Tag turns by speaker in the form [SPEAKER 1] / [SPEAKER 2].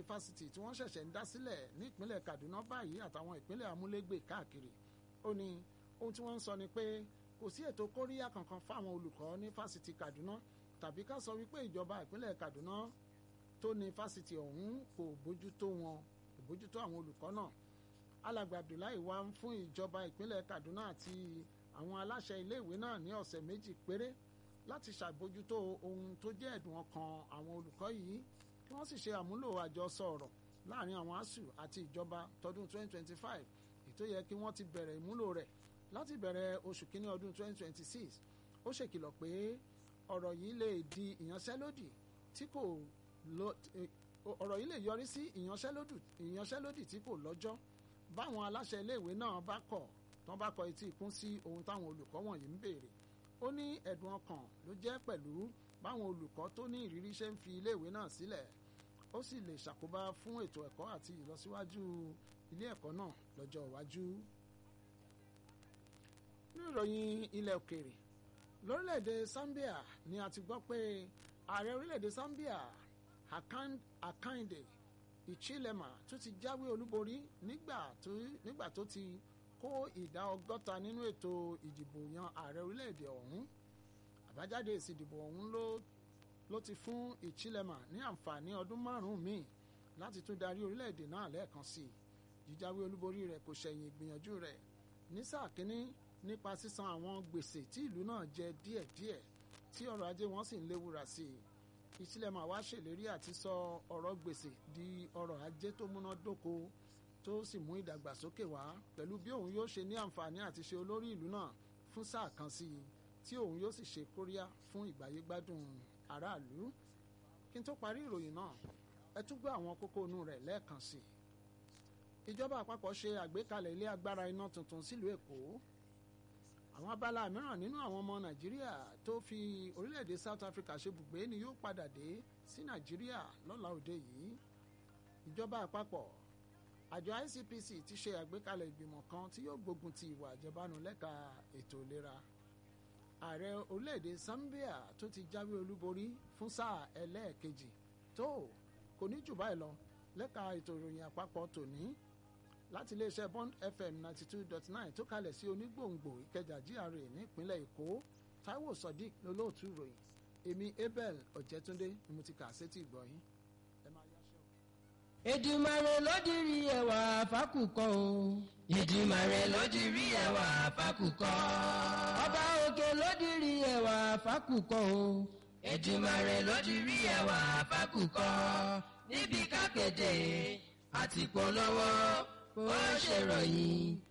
[SPEAKER 1] fásitì tí wọ́n ṣẹ̀ṣẹ̀ ń dá sílẹ̀ ní ìpínlẹ̀ Kaduna báyìí àtàwọn ìpínlẹ̀ amúlégbè káàkiri ó ní ohun tí wọ́n ń sọ ni pé kò sí ètò kóríyá kankan fáwọn olùkọ́ ní fásitì Kaduna tàbí ká sọ wípé ìjọba ìpínlẹ̀ Kaduna tó ní fásitì ọ̀hún kò bójútó wọn kò bójútó àwọn olùkọ́ náà alàgbà Abdullahi wá ń fún ìjọba ìpínlẹ̀ Kaduna àti àwọn aláṣẹ iléèwé náà ní ọ̀sẹ̀ méjì péré láti ṣàbójútó ohun tó jẹ́ ẹ̀dùn ọkàn àwọn olùkọ́ yìí kí wọ́n sì ṣe àmúlò àjọsọ ọ̀rọ̀ láàrin àwọn asuu àti ìjọba tọdún 2025 ètò yẹ kí wọ́n ti bẹ̀rẹ̀ ìmúlò rẹ̀ láti bẹ̀rẹ̀ oṣù kínní ọdún 2026 ó ṣèkìlọ̀ pé ọ̀rọ̀ yìí lè di ìyanṣẹ́lódì tí kò lọ ọ̀rọ̀ yìí lè yọrí sí ìyanṣẹ́lódì tí kò lọ́jọ́ báwọn aláṣẹ iléèwé náà bá kọ̀ tán bá kọ etí ikún sí ohun táwọn olùkọ́ wọ̀nyí ń béèrè ó ní ẹ̀dùn ọkàn ló jẹ́ pẹ̀lú báwọn olùkọ́ tó ní ìrírí ṣe ń fi iléèwé náà sílẹ̀ ó sì lè ṣàkóbá fún ètò ẹ̀kọ́ àti ìlọsíwájú ilé ẹ̀kọ́ náà lọ́jọ́ iwájú. ní ìròyìn ilẹ̀ òkèèrè lórílẹ̀‐èdè Zambia ni a ti gbọ́ pé ààrẹ orílẹ̀‐èdè Zambia Hakainde Hichilema tó ti jáwé olúborí nígbà tó ti kó ìdá ọgọ́ta nínú ètò ìdìbò yan ààrẹ orílẹ̀‐èdè ọ̀hún àbájáde èsì ìdìbò ọ̀hún ló ló ti fún Hichilema ní àǹfààní ọdún márùn-ún míì láti tún darí orílẹ̀‐èdè náà lẹ́ẹ̀kan sí i jíjáwé olúborí rẹ̀ kò ṣẹ̀yìn ìgbìyànjú rẹ̀ ní sáà kínní nípa sísan àwọn gbèsè tí ìlú náà jẹ díẹ̀díẹ̀ tí ọrọ̀ ajé wọn sì ń léwura sí i Hichilema wá ṣèlérí àti sọ ọ̀rọ̀ gbèsè di ọrọ̀ ajé tó múná dóko tó sì mú ìdàgbàsókè wá pẹ̀lú bí òun yóò ṣe ní àǹfààní àti ṣe olórí ìlú náà fún sáà kan sí i tí òun yóò sì ṣe kóríyá fún ìgbáyégbádùn aráàlú kí n tó parí ìròyìn náà ẹ tún gbọ́ àwọn kókó inú rẹ̀ lẹ́ẹ̀kan sí i ìjọba àpapọ̀ ṣe àgbékalẹ̀ ilé agbára iná tuntun sílùú èkó àwọn abala mìíràn nínú àwọn ọmọ nàìjíríà tó fi orílẹ̀-èdè south africa ṣe bùgbé ni yóò padà dé sí nàìjíríà lọ́la òde yìí ìjọba àpapọ̀ àjọ ICPC ti ṣe àgbékalẹ̀ ìgbìmọ̀ kan tí yóò gbógun ti ìwà àjẹbánu lẹ́ka ètò ìlera ààrẹ orílẹ̀-èdè Zambia tó ti jáwé olúborí fún sáà ẹlẹ́ẹ̀kejì tó kò ní jù báyìí lọ lẹ́ka ètò ìròyìn àpapọ̀ tòní láti iléeṣẹ́ Bond FM ninety two dot nine tó kalẹ̀ sí onígbòǹgbò Ìkẹjà GRA nípínlẹ̀ Èkó Táíwò Sodiq lolóòtú ìròyìn èmi Abel Ọ̀jẹ̀túndé ni mo ti kà sétí ìgbọ̀yìn ẹ máa yáṣẹ́ o.
[SPEAKER 2] Èdùmàrè ló dirí ẹwà fákùkọ o. Èdùmàrè ló dirí ẹwà fákùkọ. Ọba òkè ló dirí ẹwà fákùkọ o. Èdùmàrè ló dirí ẹwà fákùkọ. Níbi kákéde àti polówó ó ṣèròyìn